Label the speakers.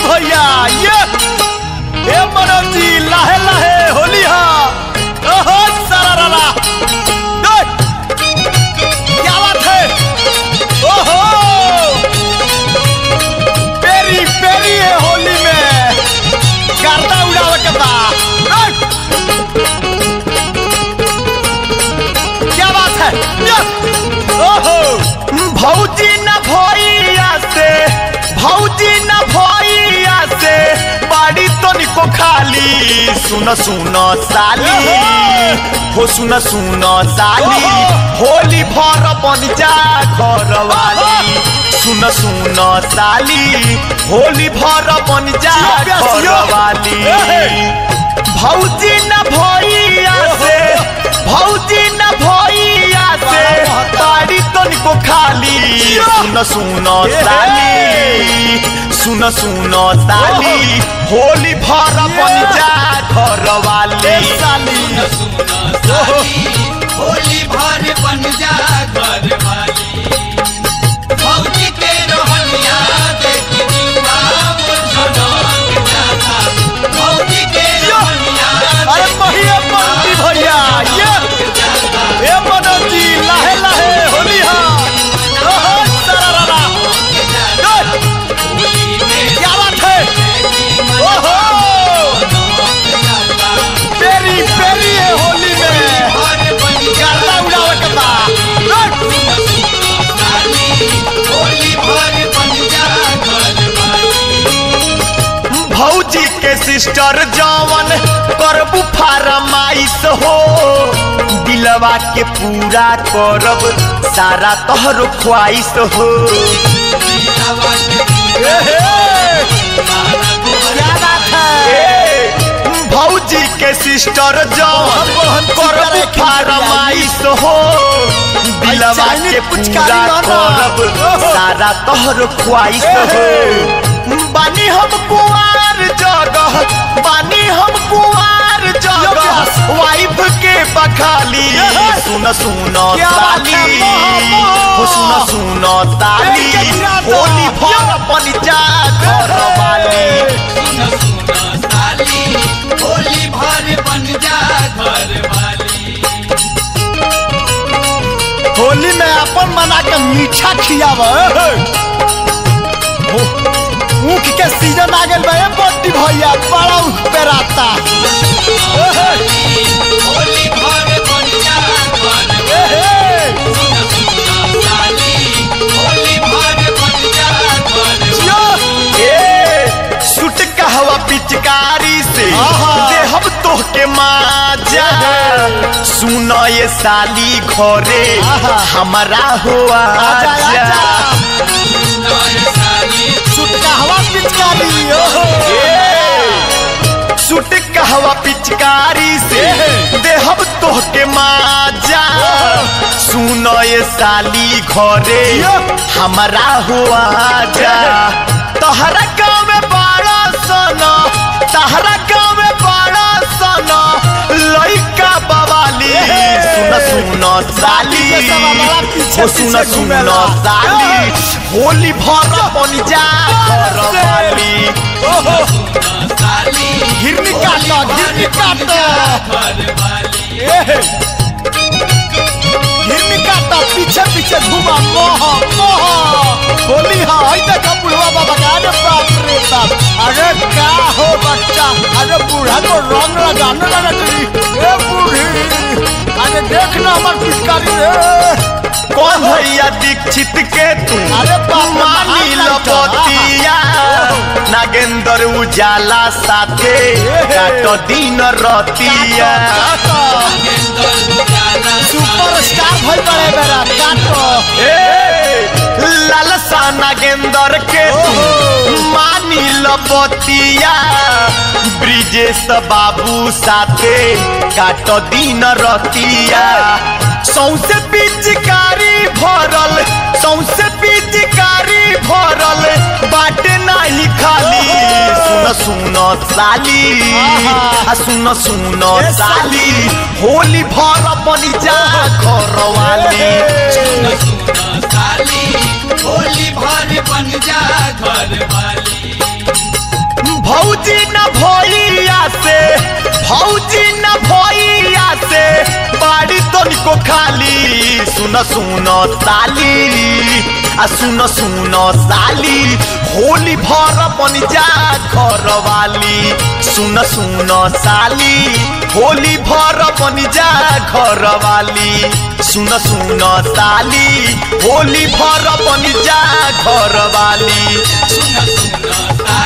Speaker 1: भैया ये हे मनोज जी लाहे लाहे होली हा ओहो सारा राला क्या बात है ओहो पेरी पेरी है होली में गर्दा उड़ावे के बा ए! क्या बात है ये! ओहो भौजी न भैया से भौजी न भैया से बाड़ी तो निको खाली सुन सुन साली हो सुन सुन साली होली भर बन जा घर वाली सुन सुन साली होली भर बन जा घर वाली भौजी न भैया से भौजी न भैया से ताड़ी तनिको खाली सुन सुन साली सुन सुन साली होली भर बन जा घर वाली साली
Speaker 2: होली भर बन जा घर वाली भौजी के रोहनिया देख जीवा मोर झनक जाता भौजी के रोहनिया
Speaker 1: अरे पहिए पंक्ति भैया ये ए मनोज जी लाहे लाहे होली हा ओहो सरारा
Speaker 2: होली में
Speaker 1: क्या बात है ओहो पेरी पेरी है होली में
Speaker 2: भर बन जा
Speaker 1: गर्दा उड़ावे के बा
Speaker 2: साली होली भर बन जा घर वाली
Speaker 1: भौजी के सिस्टर जवन करबू फारमाइश हो दिलवा के पूरा करब सारा तोहरो ख्वाइश हो
Speaker 2: हवा के
Speaker 1: ए हे, क्या बात है भौजी के सिस्टर जवन करबू फारमाइश हो दिलवा के पूरा करब सारा तोहरो ख्वाइश हो बानी हम कुआर जगह बानी हम कुआर जगह वाइफ के बखाली सुन सुन साली हो सुन सुन साली होली भर बन जा घर वाली
Speaker 2: सुन सुन साली होली भर बन जा घर वाली
Speaker 1: होली में अपन मना के मीठा खियाव ऊख के सीजन आ गइल बा ए बड्डी भैया बड़ा ऊख पे राता
Speaker 2: होली भर बन जा घर वाली सुन सुन साली होली भर बन जा घर
Speaker 1: ए सुट कहवा पिचकारी से
Speaker 3: आहा।
Speaker 1: देहब तोह के माजा सुन ये साली घरे
Speaker 3: आहा।
Speaker 1: हमारा हो
Speaker 3: आजा,
Speaker 1: आजा
Speaker 3: आजा।
Speaker 2: नय साली
Speaker 3: सुटकाहवा पिचकारी ओहो
Speaker 1: ए, सुट कहवा पिचकारी से देहब तोह के माजा सुन ये साली घरे हमारा हुआ जा तहरा गाँव में बड़ा सना तहरा गाँव में बड़ा सना लइका बवाली सुन सुन साली ओ सुन सुन साली होली भर बन जा घर वाली ओहो
Speaker 2: साली
Speaker 3: हिरनी काटो हिरनी काटो
Speaker 2: घर वाली
Speaker 3: हिरनी काटो पीछे पीछे घुमा मोह मोह होली हाँ आई देखा बुढ़वा बाबा का अरे बाप रे बाप अरे क्या हो बच्चा अरे बूढ़ा को रंग लगाने लगा तेरी ए बूढ़ी अरे देखना हमार पिचकारी रे
Speaker 1: कौन भैया दीक्षित के तू
Speaker 3: अरे बाप रे,
Speaker 1: मानी
Speaker 3: हाथ लगा।
Speaker 1: लपतिया नागेंद्र उजाला साथे काट दिन रतिया
Speaker 3: सुपरस्टार भइल बड़े मेरा काटो
Speaker 1: ए लालसा नागेंद्र के तू मानी लपतिया ब्रिजेश बाबू साथे काट दिन रतिया सौसे पिचकारी भरल सौसे पिचकारी भरल बाटे नाही खाली सुन सुन साली आ सुन सुन साली होली भर बनी जा घर वाली
Speaker 2: साली होली भर बन जा घर वाली
Speaker 3: खाली सुन सुन साली आ सुन सुन साली होली भर बन जा घर वाली सुन सुन साली होली भर बन जा घर वाली सुन सुन साली होली भर बन जा घर वाली
Speaker 2: सुन सुन